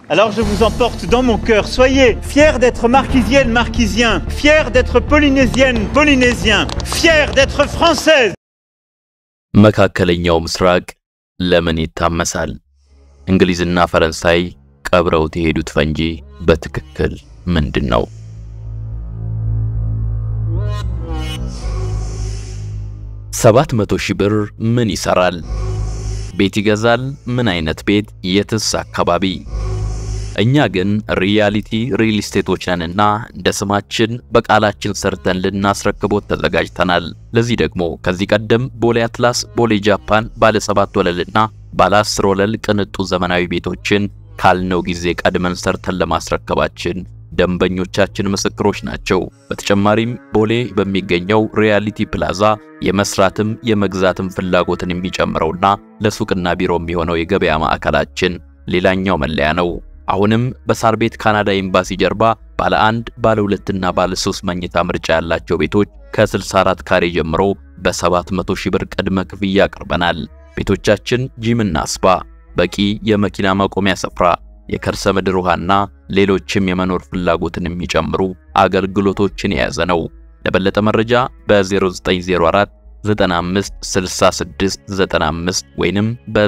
Alors je vous emporte dans mon cœur. Soyez fiers d'être marquisienne, marquisien, fiers d'être polynésienne, polynésien, fiers d'être française. መካከለኛው ምስራቅ ለምን ይታመሳል? እንግሊዝና ፈረንሳይ ቀብረውት የሄዱት ፈንጂ በትክክል ምንድን ነው? ሰባት መቶ ሺህ ብር ምን ይሰራል? ቤት ይገዛል? ምን አይነት ቤት? የትስ አካባቢ? እኛ ግን ሪያሊቲ ሪል ስቴቶች ነንና እንደ ስማችን በቃላችን ሰርተን ልናስረክቦት ተዘጋጅተናል። ለዚህ ደግሞ ከዚህ ቀደም ቦሌ አትላስ፣ ቦሌ ጃፓን ባለ ሰባት ወለልና ባለ አስር ወለል ቅንጡ ዘመናዊ ቤቶችን ካልነው ጊዜ ቀድመን ሰርተን ለማስረከባችን ደንበኞቻችን ምስክሮች ናቸው። በተጨማሪም ቦሌ በሚገኘው ሪያሊቲ ፕላዛ የመስራትም የመግዛትም ፍላጎትን የሚጨምረውና ለሱቅና ቢሮ የሚሆነው የገበያ ማዕከላችን ሌላኛው መለያ ነው። አሁንም በሳር ቤት ካናዳ ኤምባሲ ጀርባ ባለ አንድ ባለ ሁለትና ባለ ሶስት መኝታ ምርጫ ያላቸው ቤቶች ከ64 ካሬ ጀምሮ በ700 ሺህ ብር ቅድመ ክፍያ አቅርበናል። ቤቶቻችን ጂምና ስፓ፣ በቂ የመኪና ማቆሚያ ስፍራ፣ የከርሰ ምድር ውሃና ሌሎችም የመኖር ፍላጎትን የሚጨምሩ አገልግሎቶችን የያዘ ነው። ለበለጠ መረጃ በ0904 95 66 95 ወይንም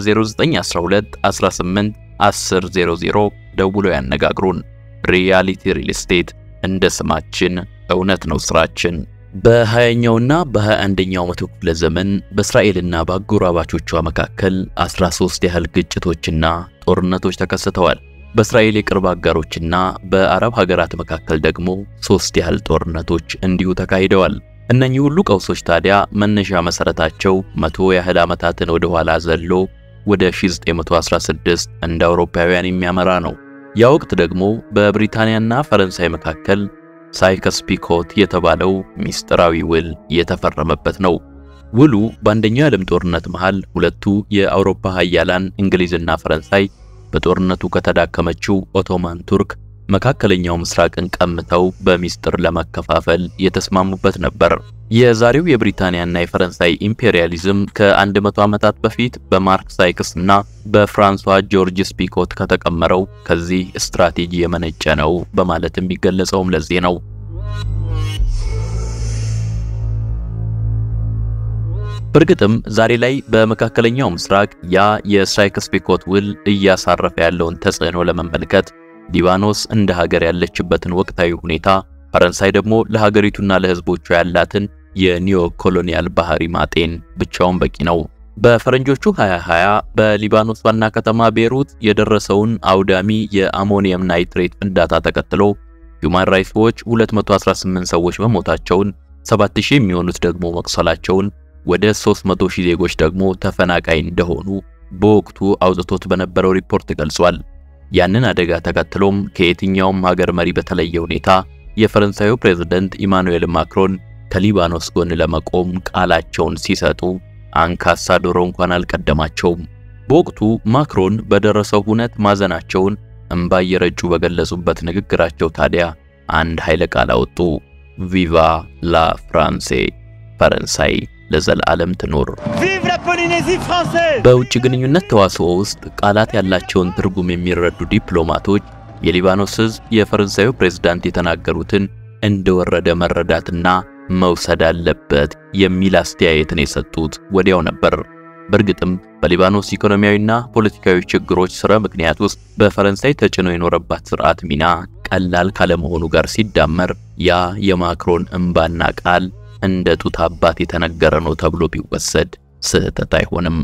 በ0912 18 1000 ደውሎ ያነጋግሩን። ሪያሊቲ ሪል ስቴት እንደ ስማችን እውነት ነው ስራችን። በ20ኛውና በ21ኛው መቶ ክፍለ ዘመን በእስራኤልና በአጎራባቾቿ መካከል 13 ያህል ግጭቶችና ጦርነቶች ተከስተዋል። በእስራኤል የቅርብ አጋሮችና በአረብ ሀገራት መካከል ደግሞ ሶስት ያህል ጦርነቶች እንዲሁ ተካሂደዋል። እነኚህ ሁሉ ቀውሶች ታዲያ መነሻ መሰረታቸው መቶ ያህል ዓመታትን ወደ ኋላ ዘሎ ወደ 1916 እንደ አውሮፓውያን የሚያመራ ነው። ያ ወቅት ደግሞ በብሪታንያና ፈረንሳይ መካከል ሳይከስ ፒኮት የተባለው ሚስጥራዊ ውል የተፈረመበት ነው። ውሉ በአንደኛው የዓለም ጦርነት መሃል ሁለቱ የአውሮፓ ሀያላን እንግሊዝና ፈረንሳይ በጦርነቱ ከተዳከመችው ኦቶማን ቱርክ መካከለኛው ምስራቅን ቀምተው በሚስጥር ለመከፋፈል የተስማሙበት ነበር። የዛሬው የብሪታንያና የፈረንሳይ ኢምፔሪያሊዝም ከ100 ዓመታት በፊት በማርክ ሳይክስ እና በፍራንሷ ጆርጅስ ፒኮት ከተቀመረው ከዚህ ስትራቴጂ የመነጨ ነው በማለት የሚገለጸውም ለዚህ ነው። በእርግጥም ዛሬ ላይ በመካከለኛው ምስራቅ ያ የሳይክስ ፒኮት ውል እያሳረፈ ያለውን ተጽዕኖ ለመመልከት ሊባኖስ እንደ ሀገር ያለችበትን ወቅታዊ ሁኔታ፣ ፈረንሳይ ደግሞ ለሀገሪቱና ለሕዝቦቿ ያላትን የኒዮ ኮሎኒያል ባህሪ ማጤን ብቻውን በቂ ነው። በፈረንጆቹ 2020 በሊባኖስ ዋና ከተማ ቤሩት የደረሰውን አውዳሚ የአሞኒየም ናይትሬት ፍንዳታ ተከትሎ ሁማን ራይትስ ዎች 218 ሰዎች መሞታቸውን፣ 7000 የሚሆኑት ደግሞ መቁሰላቸውን፣ ወደ 300 ሺህ ዜጎች ደግሞ ተፈናቃይ እንደሆኑ በወቅቱ አውጥቶት በነበረው ሪፖርት ገልጿል። ያንን አደጋ ተከትሎም ከየትኛውም ሀገር መሪ በተለየ ሁኔታ የፈረንሳዩ ፕሬዝደንት ኢማኑኤል ማክሮን ከሊባኖስ ጎን ለመቆም ቃላቸውን ሲሰጡ አንካሳ ዶሮ እንኳን አልቀደማቸውም። በወቅቱ ማክሮን በደረሰው ሁነት ማዘናቸውን እምባ እየረጩ በገለጹበት ንግግራቸው ታዲያ አንድ ኃይለ ቃል አወጡ። ቪቫ ላ ፍራንሴ፣ ፈረንሳይ ለዘላለም ትኖር። Vive la Polynésie française በውጭ ግንኙነት ተዋስኦ ውስጥ ቃላት ያላቸውን ትርጉም የሚረዱ ዲፕሎማቶች የሊባኖስ ሕዝብ የፈረንሳዩ ፕሬዝዳንት የተናገሩትን እንደወረደ መረዳትና መውሰድ አለበት የሚል አስተያየትን የሰጡት ወዲያው ነበር። በእርግጥም በሊባኖስ ኢኮኖሚያዊና ፖለቲካዊ ችግሮች ስረ ምክንያት ውስጥ በፈረንሳይ ተጭኖ የኖረባት ስርዓት ሚና ቀላል ካለመሆኑ ጋር ሲዳመር ያ የማክሮን እምባና ቃል እንደ ጡት አባት የተነገረ ነው ተብሎ ቢወሰድ ስህተት አይሆንም።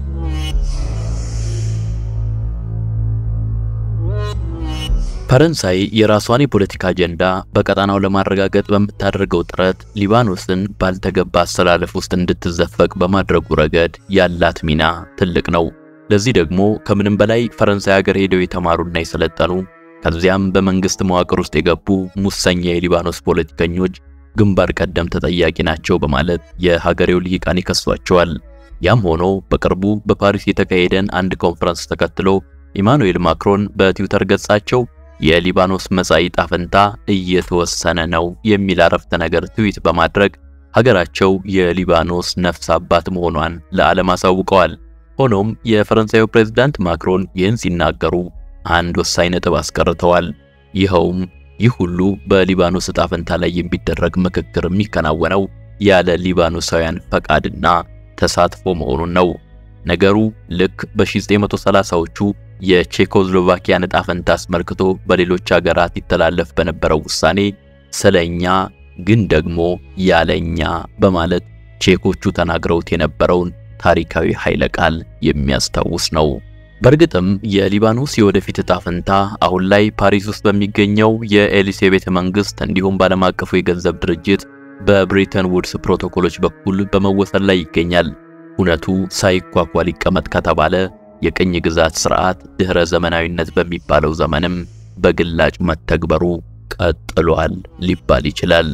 ፈረንሳይ የራሷን የፖለቲካ አጀንዳ በቀጣናው ለማረጋገጥ በምታደርገው ጥረት ሊባኖስን ባልተገባ አሰላለፍ ውስጥ እንድትዘፈቅ በማድረጉ ረገድ ያላት ሚና ትልቅ ነው። ለዚህ ደግሞ ከምንም በላይ ፈረንሳይ ሀገር ሄደው የተማሩና የሰለጠኑ ከዚያም በመንግስት መዋቅር ውስጥ የገቡ ሙሰኛ የሊባኖስ ፖለቲከኞች ግንባር ቀደም ተጠያቂ ናቸው በማለት የሀገሬው ልሂቃን ይከሷቸዋል። ያም ሆኖ በቅርቡ በፓሪስ የተካሄደን አንድ ኮንፈረንስ ተከትሎ ኢማኑኤል ማክሮን በትዊተር ገጻቸው የሊባኖስ መጻኢ ዕጣ ፈንታ እየተወሰነ ነው የሚል አረፍተ ነገር ትዊት በማድረግ ሀገራቸው የሊባኖስ ነፍስ አባት መሆኗን ለዓለም አሳውቀዋል። ሆኖም የፈረንሳዩ ፕሬዝዳንት ማክሮን ይህን ሲናገሩ አንድ ወሳኝ ነጥብ አስቀርተዋል። ይኸውም ይህ ሁሉ በሊባኖስ ዕጣ ፈንታ ላይ የሚደረግ ምክክር የሚከናወነው ያለ ሊባኖሳውያን ፈቃድና ተሳትፎ መሆኑን ነው። ነገሩ ልክ በ1930ዎቹ የቼኮስሎቫኪያን ዕጣ ፈንታ አስመልክቶ በሌሎች ሀገራት ይተላለፍ በነበረው ውሳኔ ስለኛ ግን ደግሞ ያለኛ በማለት ቼኮቹ ተናግረውት የነበረውን ታሪካዊ ኃይለ ቃል የሚያስታውስ ነው። በእርግጥም የሊባኖስ የወደፊት ዕጣ ፈንታ አሁን ላይ ፓሪስ ውስጥ በሚገኘው የኤሊሴ ቤተ መንግስት እንዲሁም በዓለም አቀፉ የገንዘብ ድርጅት በብሬተን ውድስ ፕሮቶኮሎች በኩል በመወሰን ላይ ይገኛል። እውነቱ ሳይኳኳል ይቀመጥ ከተባለ የቅኝ ግዛት ስርዓት ድህረ ዘመናዊነት በሚባለው ዘመንም በግላጭ መተግበሩ ቀጥሏል ሊባል ይችላል።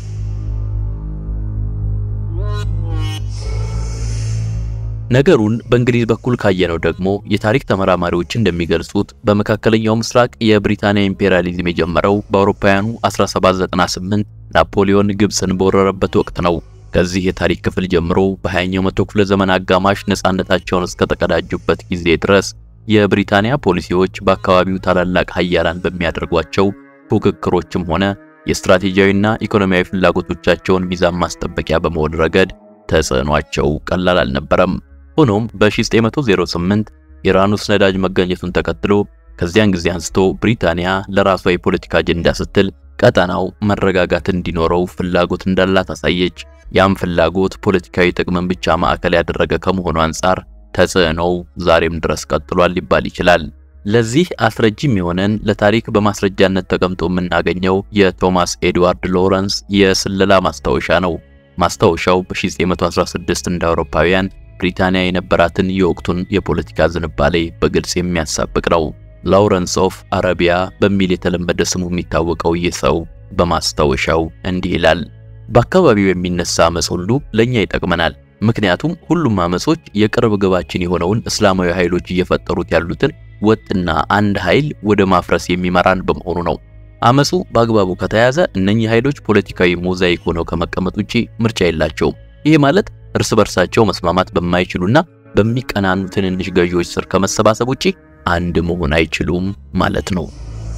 ነገሩን በእንግሊዝ በኩል ካየነው ደግሞ የታሪክ ተመራማሪዎች እንደሚገልጹት በመካከለኛው ምስራቅ የብሪታንያ ኢምፔሪያሊዝም የጀመረው በአውሮፓውያኑ 1798 ናፖሊዮን ግብፅን በወረረበት ወቅት ነው። ከዚህ የታሪክ ክፍል ጀምሮ በ20ኛው መቶ ክፍለ ዘመን አጋማሽ ነፃነታቸውን እስከተቀዳጁበት ጊዜ ድረስ የብሪታንያ ፖሊሲዎች በአካባቢው ታላላቅ ሀያላን በሚያደርጓቸው ፉክክሮችም ሆነ የስትራቴጂያዊና ኢኮኖሚያዊ ፍላጎቶቻቸውን ሚዛን ማስጠበቂያ በመሆን ረገድ ተጽዕኗቸው ቀላል አልነበረም። ሆኖም በ1908 ኢራን ውስጥ ነዳጅ መገኘቱን ተከትሎ ከዚያን ጊዜ አንስቶ ብሪታንያ ለራሷ የፖለቲካ አጀንዳ ስትል ቀጠናው መረጋጋት እንዲኖረው ፍላጎት እንዳላት አሳየች። ያም ፍላጎት ፖለቲካዊ ጥቅምን ብቻ ማዕከል ያደረገ ከመሆኑ አንጻር ተጽዕኖው ዛሬም ድረስ ቀጥሏል ሊባል ይችላል። ለዚህ አስረጂም የሆነን ለታሪክ በማስረጃነት ተቀምጦ የምናገኘው የቶማስ ኤድዋርድ ሎረንስ የስለላ ማስታወሻ ነው። ማስታወሻው በ1916 እንደ አውሮፓውያን ብሪታንያ የነበራትን የወቅቱን የፖለቲካ ዝንባሌ በግልጽ የሚያሳብቅ ነው። ላውረንስ ኦፍ አረቢያ በሚል የተለመደ ስሙ የሚታወቀው ይህ ሰው በማስታወሻው እንዲህ ይላል። በአካባቢው የሚነሳ አመፅ ሁሉ ለኛ ይጠቅመናል። ምክንያቱም ሁሉም አመጾች የቅርብ ግባችን የሆነውን እስላማዊ ኃይሎች እየፈጠሩት ያሉትን ወጥና አንድ ኃይል ወደ ማፍረስ የሚመራን በመሆኑ ነው። አመጹ በአግባቡ ከተያዘ እነኚህ ኃይሎች ፖለቲካዊ ሞዛይክ ሆነው ከመቀመጥ ውጪ ምርጫ የላቸውም። ይሄ ማለት እርስ በርሳቸው መስማማት በማይችሉና በሚቀናኑ ትንንሽ ገዢዎች ስር ከመሰባሰብ ውጪ አንድ መሆን አይችሉም ማለት ነው።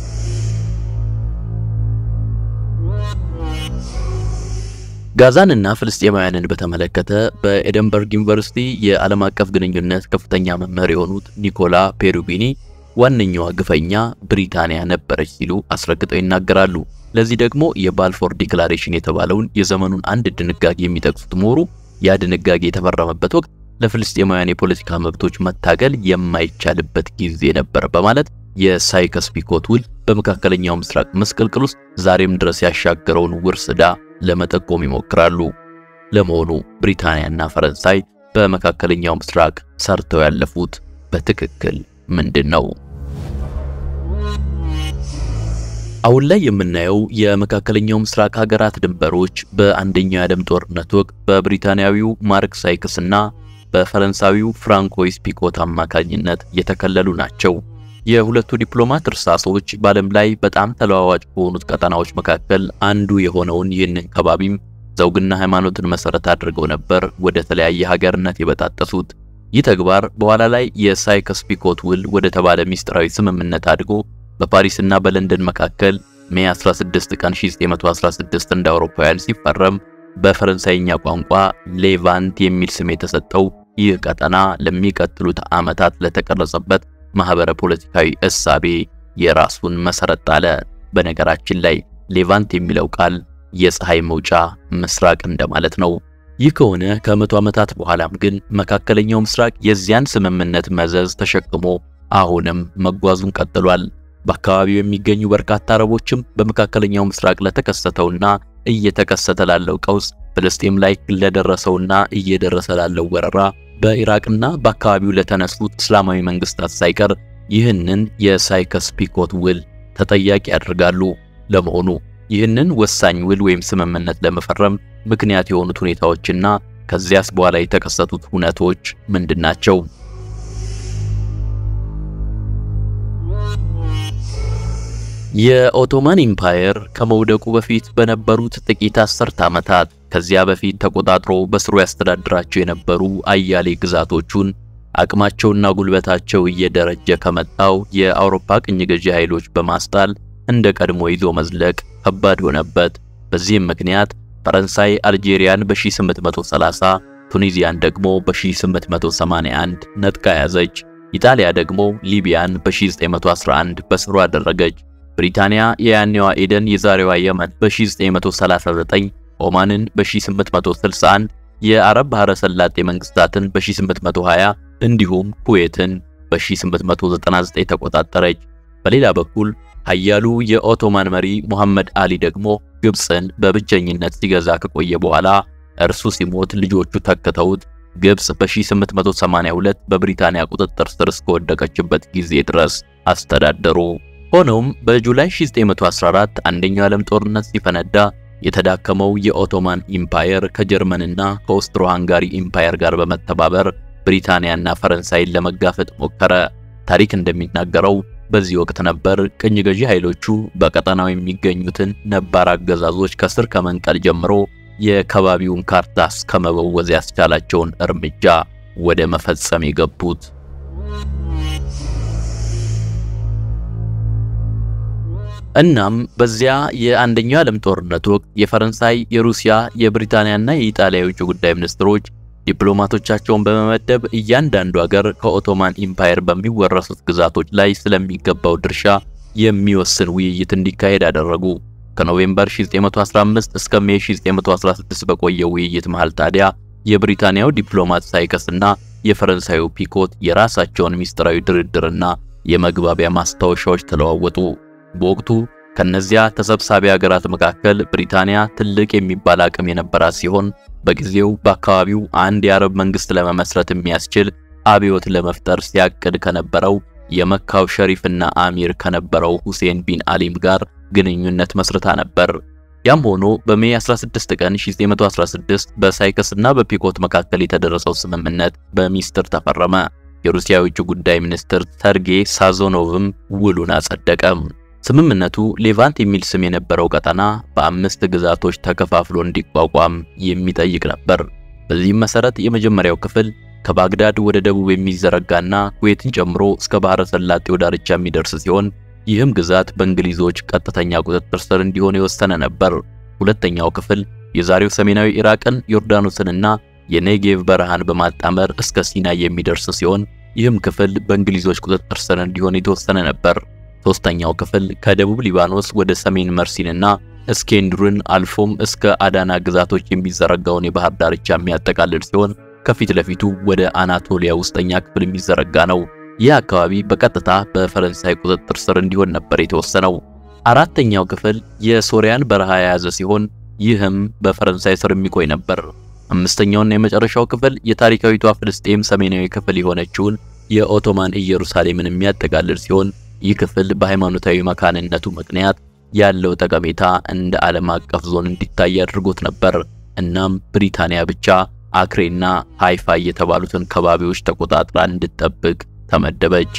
ጋዛንና ፍልስጤማውያንን በተመለከተ በኤደንበርግ ዩኒቨርሲቲ የዓለም አቀፍ ግንኙነት ከፍተኛ መምህር የሆኑት ኒኮላ ፔሩቢኒ ዋነኛዋ ግፈኛ ብሪታንያ ነበረች ሲሉ አስረግጠው ይናገራሉ። ለዚህ ደግሞ የባልፎር ዲክላሬሽን የተባለውን የዘመኑን አንድ ድንጋጌ የሚጠቅሱት ምሁሩ ያ ድንጋጌ የተፈረመበት ወቅት ለፍልስጤማውያን የፖለቲካ መብቶች መታገል የማይቻልበት ጊዜ ነበር በማለት የሳይከስ ፒኮት ውል በመካከለኛው ምስራቅ መስቀልቅል ውስጥ ዛሬም ድረስ ያሻገረውን ውርስ ዕዳ ለመጠቆም ይሞክራሉ። ለመሆኑ ብሪታንያና ፈረንሳይ በመካከለኛው ምስራቅ ሰርተው ያለፉት በትክክል ምንድን ነው? አሁን ላይ የምናየው የመካከለኛው ምስራቅ ሀገራት ድንበሮች በአንደኛው የዓለም ጦርነት ወቅት በብሪታንያዊው ማርክ ሳይክስ እና በፈረንሳዊው ፍራንኮይስ ፒኮት አማካኝነት የተከለሉ ናቸው። የሁለቱ ዲፕሎማት እርሳሶች በዓለም ላይ በጣም ተለዋዋጭ ከሆኑት ቀጠናዎች መካከል አንዱ የሆነውን ይህንን ከባቢም ዘውግና ሃይማኖትን መሰረት አድርገው ነበር ወደ ተለያየ ሀገርነት የበጣጠሱት። ይህ ተግባር በኋላ ላይ የሳይከስ ፒኮት ውል ወደ ተባለ ሚስጥራዊ ስምምነት አድጎ በፓሪስና በለንደን መካከል ሜይ 16 ቀን 1916 እንደ አውሮፓውያን ሲፈረም በፈረንሳይኛ ቋንቋ ሌቫንት የሚል ስም የተሰጠው ይህ ቀጠና ለሚቀጥሉት ዓመታት ለተቀረጸበት ማህበረ ፖለቲካዊ እሳቤ የራሱን መሰረት ጣለ። በነገራችን ላይ ሌቫንት የሚለው ቃል የፀሐይ መውጫ ምስራቅ እንደማለት ነው። ይህ ከሆነ ከመቶ ዓመታት በኋላም ግን መካከለኛው ምስራቅ የዚያን ስምምነት መዘዝ ተሸክሞ አሁንም መጓዙን ቀጥሏል። በአካባቢው የሚገኙ በርካታ አረቦችም በመካከለኛው ምስራቅ ለተከሰተውና እየተከሰተ ላለው ቀውስ፣ ፍልስጤም ላይ ለደረሰውና እየደረሰ ላለው ወረራ፣ በኢራቅና በአካባቢው ለተነሱት እስላማዊ መንግስታት ሳይቀር ይህንን የሳይከስ ፒኮት ውል ተጠያቂ ያደርጋሉ። ለመሆኑ ይህንን ወሳኝ ውል ወይም ስምምነት ለመፈረም ምክንያት የሆኑት ሁኔታዎችና ከዚያስ በኋላ የተከሰቱት ሁነቶች ምንድናቸው? የኦቶማን ኢምፓየር ከመውደቁ በፊት በነበሩት ጥቂት አስርት ዓመታት ከዚያ በፊት ተቆጣጥሮ በስሩ ያስተዳድራቸው የነበሩ አያሌ ግዛቶቹን አቅማቸውና ጉልበታቸው እየደረጀ ከመጣው የአውሮፓ ቅኝ ገዢ ኃይሎች በማስጣል እንደ ቀድሞ ይዞ መዝለቅ ከባድ ሆነበት። በዚህም ምክንያት ፈረንሳይ አልጄሪያን በ1830 ቱኒዚያን ደግሞ በ1881 ነጥቃ ያዘች። ኢጣሊያ ደግሞ ሊቢያን በ1911 በስሩ አደረገች። ብሪታንያ የያኔዋ ኤደን የዛሬዋ የመን በ1939 ኦማንን በ1861 የአረብ ባህረ ሰላጤ መንግስታትን በ1820 እንዲሁም ኩዌትን በ1899 ተቆጣጠረች። በሌላ በኩል ኃያሉ የኦቶማን መሪ ሙሐመድ አሊ ደግሞ ግብፅን በብቸኝነት ሲገዛ ከቆየ በኋላ እርሱ ሲሞት ልጆቹ ተክተውት ግብፅ በ1882 በብሪታንያ ቁጥጥር ስር እስከወደቀችበት ጊዜ ድረስ አስተዳደሩ። ሆኖም በጁላይ 1914 አንደኛው ዓለም ጦርነት ሲፈነዳ የተዳከመው የኦቶማን ኢምፓየር ከጀርመንና ከኦስትሮ ሃንጋሪ ኢምፓየር ጋር በመተባበር ብሪታንያና ፈረንሳይን ለመጋፈጥ ሞከረ። ታሪክ እንደሚናገረው በዚህ ወቅት ነበር ቅኝ ገዢ ኃይሎቹ በቀጠናው የሚገኙትን ነባር አገዛዞች ከስር ከመንቀል ጀምሮ የከባቢውን ካርታ እስከመበወዝ ያስቻላቸውን እርምጃ ወደ መፈጸም የገቡት። እናም በዚያ የአንደኛው ዓለም ጦርነት ወቅት የፈረንሳይ፣ የሩሲያ፣ የብሪታንያና የኢጣሊያ የውጭ ጉዳይ ሚኒስትሮች ዲፕሎማቶቻቸውን በመመደብ እያንዳንዱ ሀገር ከኦቶማን ኢምፓየር በሚወረሱት ግዛቶች ላይ ስለሚገባው ድርሻ የሚወስን ውይይት እንዲካሄድ አደረጉ። ከኖቬምበር 1915 እስከ ሜይ 1916 በቆየው ውይይት መሃል ታዲያ የብሪታንያው ዲፕሎማት ሳይከስና የፈረንሳዩ ፒኮት የራሳቸውን ሚስጥራዊ ድርድርና የመግባቢያ ማስታወሻዎች ተለዋወጡ። በወቅቱ ከነዚያ ተሰብሳቢ ሀገራት መካከል ብሪታንያ ትልቅ የሚባል አቅም የነበራት ሲሆን በጊዜው በአካባቢው አንድ የአረብ መንግስት ለመመስረት የሚያስችል አብዮት ለመፍጠር ሲያቅድ ከነበረው የመካው ሸሪፍና አሚር ከነበረው ሁሴን ቢን አሊም ጋር ግንኙነት መስርታ ነበር። ያም ሆኖ በሜይ 16 ቀን 1916 በሳይከስና በፒኮት መካከል የተደረሰው ስምምነት በሚስጥር ተፈረመ። የሩሲያ የውጭ ጉዳይ ሚኒስትር ሰርጌይ ሳዞኖቭም ውሉን አጸደቀ። ስምምነቱ ሌቫንት የሚል ስም የነበረው ቀጠና በአምስት ግዛቶች ተከፋፍሎ እንዲቋቋም የሚጠይቅ ነበር። በዚህም መሰረት የመጀመሪያው ክፍል ከባግዳድ ወደ ደቡብ የሚዘረጋና ኩዌትን ጨምሮ እስከ ባህረ ሰላጤው ዳርቻ የሚደርስ ሲሆን ይህም ግዛት በእንግሊዞች ቀጥተኛ ቁጥጥር ስር እንዲሆን የወሰነ ነበር። ሁለተኛው ክፍል የዛሬው ሰሜናዊ ኢራቅን፣ ዮርዳኖስንና የኔጌቭ በረሃን በማጣመር እስከ ሲናይ የሚደርስ ሲሆን ይህም ክፍል በእንግሊዞች ቁጥጥር ስር እንዲሆን የተወሰነ ነበር። ሶስተኛው ክፍል ከደቡብ ሊባኖስ ወደ ሰሜን መርሲንና እስኬንድሩን አልፎም እስከ አዳና ግዛቶች የሚዘረጋውን የባህር ዳርቻ የሚያጠቃልል ሲሆን ከፊት ለፊቱ ወደ አናቶሊያ ውስጠኛ ክፍል የሚዘረጋ ነው። ይህ አካባቢ በቀጥታ በፈረንሳይ ቁጥጥር ስር እንዲሆን ነበር የተወሰነው። አራተኛው ክፍል የሶሪያን በረሃ የያዘ ሲሆን ይህም በፈረንሳይ ስር የሚቆይ ነበር። አምስተኛውና የመጨረሻው ክፍል የታሪካዊቷ ፍልስጤም ሰሜናዊ ክፍል የሆነችውን የኦቶማን ኢየሩሳሌምን የሚያጠቃልል ሲሆን ይህ ክፍል በሃይማኖታዊ መካንነቱ ምክንያት ያለው ጠቀሜታ እንደ ዓለም አቀፍ ዞን እንዲታይ አድርጎት ነበር። እናም ብሪታንያ ብቻ አክሬና ሃይፋ የተባሉትን ከባቢዎች ተቆጣጥራ እንድትጠብቅ ተመደበች።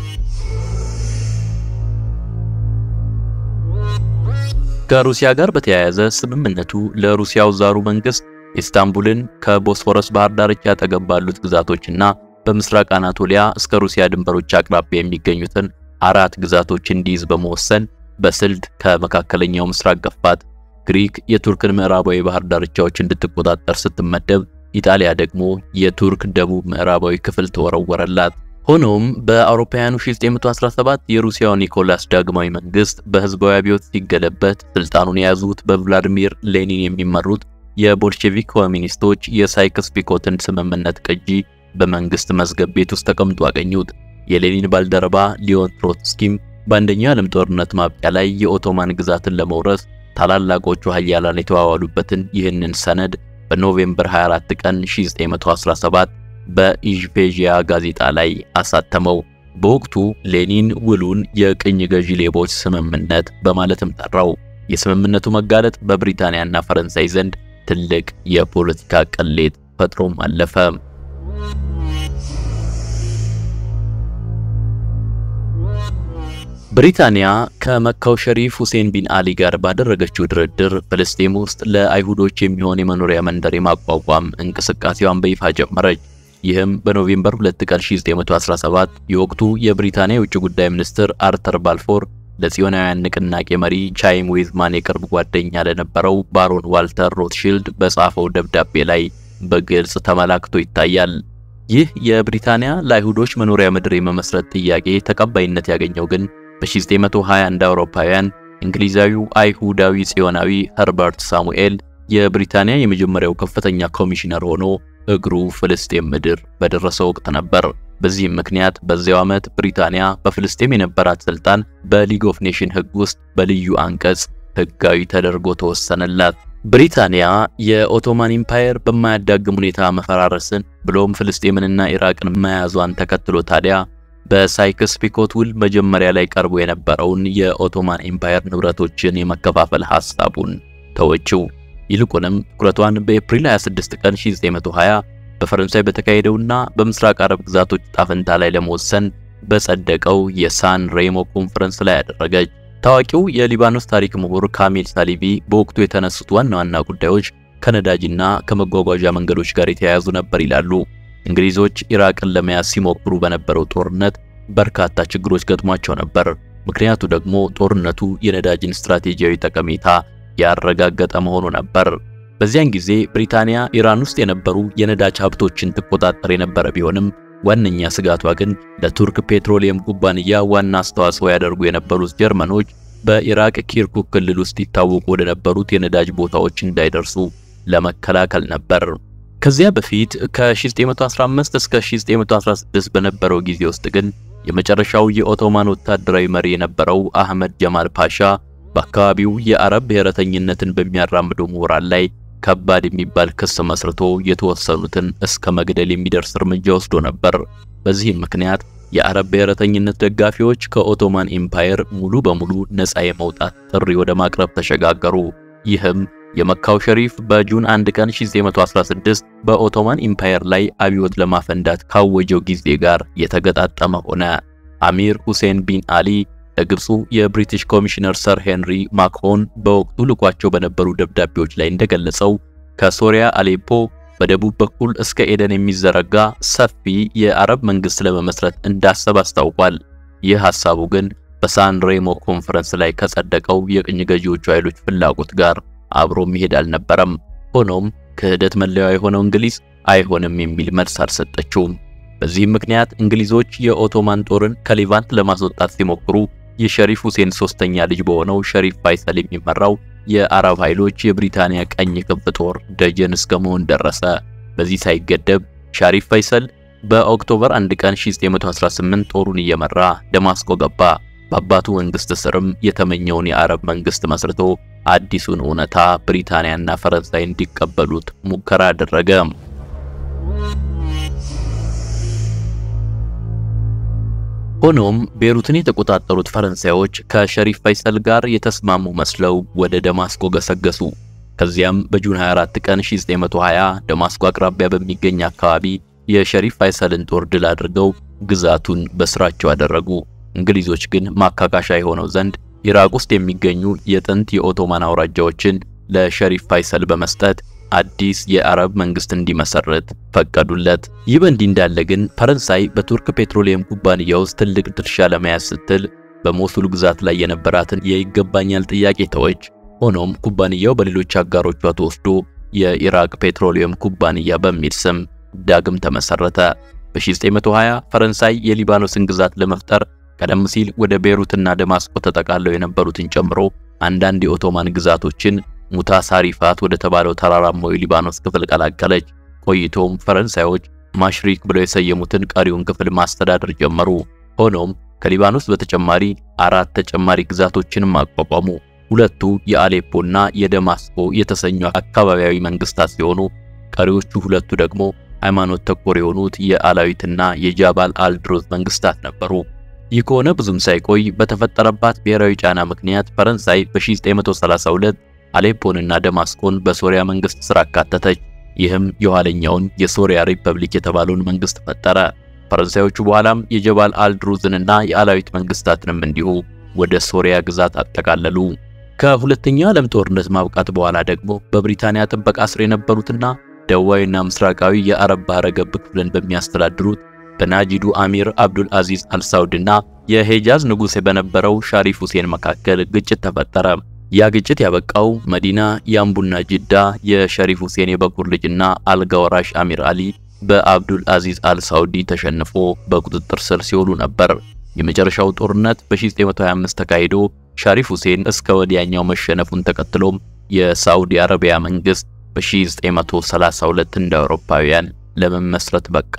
ከሩሲያ ጋር በተያያዘ ስምምነቱ ለሩሲያው ዛሩ መንግስት ኢስታንቡልን ከቦስፎረስ ባህር ዳርቻ አጠገብ ባሉት ግዛቶችና በምስራቅ አናቶሊያ እስከ ሩሲያ ድንበሮች አቅራቢያ የሚገኙትን አራት ግዛቶች እንዲይዝ በመወሰን በስልት ከመካከለኛው ምስራቅ ገፋት። ግሪክ የቱርክን ምዕራባዊ ባህር ዳርቻዎች እንድትቆጣጠር ስትመደብ፣ ኢጣሊያ ደግሞ የቱርክ ደቡብ ምዕራባዊ ክፍል ተወረወረላት። ሆኖም በአውሮፓውያኑ 1917 የሩሲያው ኒኮላስ ዳግማዊ መንግስት በህዝባዊ አብዮት ሲገለበት ስልጣኑን የያዙት በቭላዲሚር ሌኒን የሚመሩት የቦልሼቪክ ኮሚኒስቶች የሳይክስ ፒኮትን ስምምነት ቅጂ በመንግስት መዝገብ ቤት ውስጥ ተቀምጦ አገኙት። የሌኒን ባልደረባ ሊዮን ትሮትስኪም በአንደኛው ዓለም ጦርነት ማብቂያ ላይ የኦቶማን ግዛትን ለመውረስ ታላላቆቹ ኃያላን የተዋዋሉበትን ይህንን ሰነድ በኖቬምበር 24 ቀን 1917 በኢዥፔዥያ ጋዜጣ ላይ አሳተመው። በወቅቱ ሌኒን ውሉን የቅኝ ገዢ ሌቦች ስምምነት በማለትም ጠራው። የስምምነቱ መጋለጥ በብሪታንያና ፈረንሳይ ዘንድ ትልቅ የፖለቲካ ቅሌት ፈጥሮም አለፈ። ብሪታንያ ከመካው ሸሪፍ ሁሴን ቢን አሊ ጋር ባደረገችው ድርድር ፍልስጤም ውስጥ ለአይሁዶች የሚሆን የመኖሪያ መንደር የማቋቋም እንቅስቃሴዋን በይፋ ጀመረች። ይህም በኖቬምበር 2 ቀን 1917 የወቅቱ የብሪታንያ የውጭ ጉዳይ ሚኒስትር አርተር ባልፎር ለጽዮናውያን ንቅናቄ መሪ ቻይም ዌዝማን የቅርብ ጓደኛ ለነበረው ባሮን ዋልተር ሮትሺልድ በጻፈው ደብዳቤ ላይ በግልጽ ተመላክቶ ይታያል። ይህ የብሪታንያ ለአይሁዶች መኖሪያ ምድር የመመስረት ጥያቄ ተቀባይነት ያገኘው ግን በ1920 እንደ አውሮፓውያን እንግሊዛዊው አይሁዳዊ ጽዮናዊ ኸርበርት ሳሙኤል የብሪታንያ የመጀመሪያው ከፍተኛ ኮሚሽነር ሆኖ እግሩ ፍልስጤም ምድር በደረሰ ወቅት ነበር። በዚህም ምክንያት በዚያው ዓመት ብሪታንያ በፍልስጤም የነበራት ስልጣን በሊግ ኦፍ ኔሽን ሕግ ውስጥ በልዩ አንቀጽ ሕጋዊ ተደርጎ ተወሰነላት። ብሪታንያ የኦቶማን ኢምፓየር በማያዳግም ሁኔታ መፈራረስን ብሎም ፍልስጤምንና ኢራቅን መያዟን ተከትሎ ታዲያ በሳይክስ ፒኮት ውል መጀመሪያ ላይ ቀርቦ የነበረውን የኦቶማን ኢምፓየር ንብረቶችን የመከፋፈል ሐሳቡን ተወችው። ይልቁንም ትኩረቷን በኤፕሪል 26 ቀን 1920 በፈረንሳይ በተካሄደውና በምስራቅ አረብ ግዛቶች ጣፈንታ ላይ ለመወሰን በጸደቀው የሳን ሬሞ ኮንፈረንስ ላይ ያደረገች። ታዋቂው የሊባኖስ ታሪክ ምሁር ካሚል ሳሊቢ በወቅቱ የተነሱት ዋና ዋና ጉዳዮች ከነዳጅና ከመጓጓዣ መንገዶች ጋር የተያያዙ ነበር ይላሉ። እንግሊዞች ኢራቅን ለመያዝ ሲሞክሩ በነበረው ጦርነት በርካታ ችግሮች ገጥሟቸው ነበር። ምክንያቱ ደግሞ ጦርነቱ የነዳጅን ስትራቴጂያዊ ጠቀሜታ ያረጋገጠ መሆኑ ነበር። በዚያን ጊዜ ብሪታንያ ኢራን ውስጥ የነበሩ የነዳጅ ሀብቶችን ትቆጣጠር የነበረ ቢሆንም ዋነኛ ስጋቷ ግን ለቱርክ ፔትሮሊየም ኩባንያ ዋና አስተዋጽኦ ያደርጉ የነበሩት ጀርመኖች በኢራቅ ኪርኩክ ክልል ውስጥ ይታወቁ ወደ ነበሩት የነዳጅ ቦታዎች እንዳይደርሱ ለመከላከል ነበር። ከዚያ በፊት ከ1915 እስከ 1916 በነበረው ጊዜ ውስጥ ግን የመጨረሻው የኦቶማን ወታደራዊ መሪ የነበረው አህመድ ጀማል ፓሻ በአካባቢው የአረብ ብሔረተኝነትን በሚያራምዱ ምሁራን ላይ ከባድ የሚባል ክስ መስርቶ የተወሰኑትን እስከ መግደል የሚደርስ እርምጃ ወስዶ ነበር። በዚህም ምክንያት የአረብ ብሔረተኝነት ደጋፊዎች ከኦቶማን ኢምፓየር ሙሉ በሙሉ ነፃ የመውጣት ጥሪ ወደ ማቅረብ ተሸጋገሩ። ይህም የመካው ሸሪፍ በጁን 1 ቀን 1916 በኦቶማን ኢምፓየር ላይ አብዮት ለማፈንዳት ካወጀው ጊዜ ጋር የተገጣጠመ ሆነ። አሚር ሁሴን ቢን አሊ ለግብፁ የብሪቲሽ ኮሚሽነር ሰር ሄንሪ ማክሆን በወቅቱ ልኳቸው በነበሩ ደብዳቤዎች ላይ እንደገለጸው ከሶሪያ አሌፖ በደቡብ በኩል እስከ ኤደን የሚዘረጋ ሰፊ የአረብ መንግስት ለመመስረት እንዳሰብ አስታውቋል። ይህ ሐሳቡ ግን በሳን ሬሞ ኮንፈረንስ ላይ ከጸደቀው የቅኝ ገዢዎቹ ኃይሎች ፍላጎት ጋር አብሮ መሄድ አልነበረም። ሆኖም ክህደት መለያዋ የሆነው እንግሊዝ አይሆንም የሚል መልስ አልሰጠችውም። በዚህም ምክንያት እንግሊዞች የኦቶማን ጦርን ከሊቫንት ለማስወጣት ሲሞክሩ የሸሪፍ ሁሴን ሶስተኛ ልጅ በሆነው ሸሪፍ ፋይሰል የሚመራው የአረብ ኃይሎች የብሪታንያ ቀኝ ክንፍ ጦር ደጀን እስከ መሆን ደረሰ። በዚህ ሳይገደብ ሻሪፍ ፋይሰል በኦክቶበር 1 ቀን 1918 ጦሩን እየመራ ደማስቆ ገባ። በአባቱ መንግስት ስርም የተመኘውን የአረብ መንግስት መስርቶ አዲሱን እውነታ ብሪታንያና ፈረንሳይ እንዲቀበሉት ሙከራ አደረገ። ሆኖም ቤሩትን የተቆጣጠሩት ፈረንሳዮች ከሸሪፍ ፋይሰል ጋር የተስማሙ መስለው ወደ ደማስቆ ገሰገሱ። ከዚያም በጁን 24 ቀን 1920 ደማስቆ አቅራቢያ በሚገኝ አካባቢ የሸሪፍ ፋይሰልን ጦር ድል አድርገው ግዛቱን በስራቸው አደረጉ። እንግሊዞች ግን ማካካሻ የሆነው ዘንድ ኢራቅ ውስጥ የሚገኙ የጥንት የኦቶማን አውራጃዎችን ለሸሪፍ ፋይሰል በመስጠት አዲስ የአረብ መንግስት እንዲመሰርት ፈቀዱለት። ይህ በእንዲህ እንዳለ ግን ፈረንሳይ በቱርክ ፔትሮሊየም ኩባንያ ውስጥ ትልቅ ድርሻ ለመያዝ ስትል በሞሱል ግዛት ላይ የነበራትን የይገባኛል ጥያቄ ተወች። ሆኖም ኩባንያው በሌሎች አጋሮቿ ተወስዶ የኢራቅ ፔትሮሊየም ኩባንያ በሚል ስም ዳግም ተመሰረተ። በ1920 ፈረንሳይ የሊባኖስን ግዛት ለመፍጠር ቀደም ሲል ወደ ቤሩትና ደማስቆ ተጠቃለው የነበሩትን ጨምሮ አንዳንድ የኦቶማን ግዛቶችን ሙታሳሪፋት ወደ ተባለው ተራራማው የሊባኖስ ክፍል ቀላቀለች። ቆይቶም ፈረንሳዮች ማሽሪክ ብለው የሰየሙትን ቀሪውን ክፍል ማስተዳደር ጀመሩ። ሆኖም ከሊባኖስ በተጨማሪ አራት ተጨማሪ ግዛቶችንም አቋቋሙ። ሁለቱ የአሌፖና የደማስቆ የተሰኙ አካባቢያዊ መንግስታት ሲሆኑ ቀሪዎቹ ሁለቱ ደግሞ ሃይማኖት ተኮር የሆኑት የአላዊትና የጃባል አልድሮዝ መንግስታት ነበሩ። ይህ ከሆነ ብዙም ሳይቆይ በተፈጠረባት ብሔራዊ ጫና ምክንያት ፈረንሳይ በ1932 አሌፖንና ደማስቆን በሶሪያ መንግስት ስር አካተተች። ይህም የኋለኛውን የሶሪያ ሪፐብሊክ የተባለውን መንግስት ፈጠረ። ፈረንሳዮቹ በኋላም የጀባል አልድሩዝንና የአላዊት መንግስታትንም እንዲሁ ወደ ሶሪያ ግዛት አጠቃለሉ። ከሁለተኛው ዓለም ጦርነት ማብቃት በኋላ ደግሞ በብሪታንያ ጥበቃ ስር የነበሩትና ደቡባዊና ምስራቃዊ የአረብ ባህረ ገብ ክፍልን በሚያስተዳድሩት በናጂዱ አሚር አብዱል አዚዝ አልሳውድና የሄጃዝ ንጉሥ በነበረው ሻሪፍ ሁሴን መካከል ግጭት ተፈጠረ። ያ ግጭት ያበቃው መዲና የአምቡና ጅዳ የሸሪፍ ሁሴን የበኩር ልጅና አልጋ ወራሽ አሚር አሊ በአብዱል አዚዝ አልሳውዲ ተሸንፎ በቁጥጥር ስር ሲውሉ ነበር። የመጨረሻው ጦርነት በ1925 ተካሂዶ ሻሪፍ ሁሴን እስከ ወዲያኛው መሸነፉን ተከትሎም የሳዑዲ አረቢያ መንግስት በ1932 እንደ አውሮፓውያን ለመመስረት በቃ።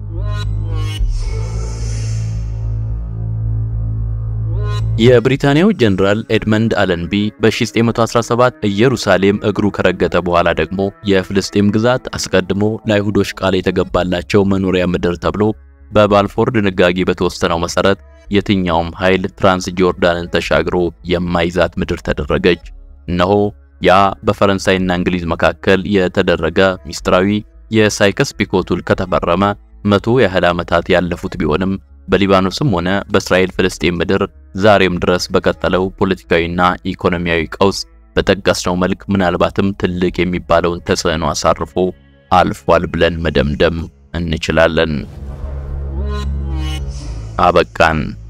የብሪታንያው ጀነራል ኤድመንድ አለንቢ በ1917 ኢየሩሳሌም እግሩ ከረገጠ በኋላ ደግሞ የፍልስጤም ግዛት አስቀድሞ ለአይሁዶች ቃል የተገባላቸው መኖሪያ ምድር ተብሎ በባልፎር ድንጋጌ በተወሰነው መሰረት የትኛውም ኃይል ትራንስ ጆርዳንን ተሻግሮ የማይዛት ምድር ተደረገች። እነሆ ያ በፈረንሳይና እንግሊዝ መካከል የተደረገ ሚስጥራዊ የሳይከስ ፒኮት ውል ከተፈረመ መቶ ያህል ዓመታት ያለፉት ቢሆንም በሊባኖስም ሆነ በእስራኤል ፍልስጤም ምድር ዛሬም ድረስ በቀጠለው ፖለቲካዊና ኢኮኖሚያዊ ቀውስ በጠቀስነው መልክ ምናልባትም ትልቅ የሚባለውን ተጽዕኖ አሳርፎ አልፏል ብለን መደምደም እንችላለን። አበቃን።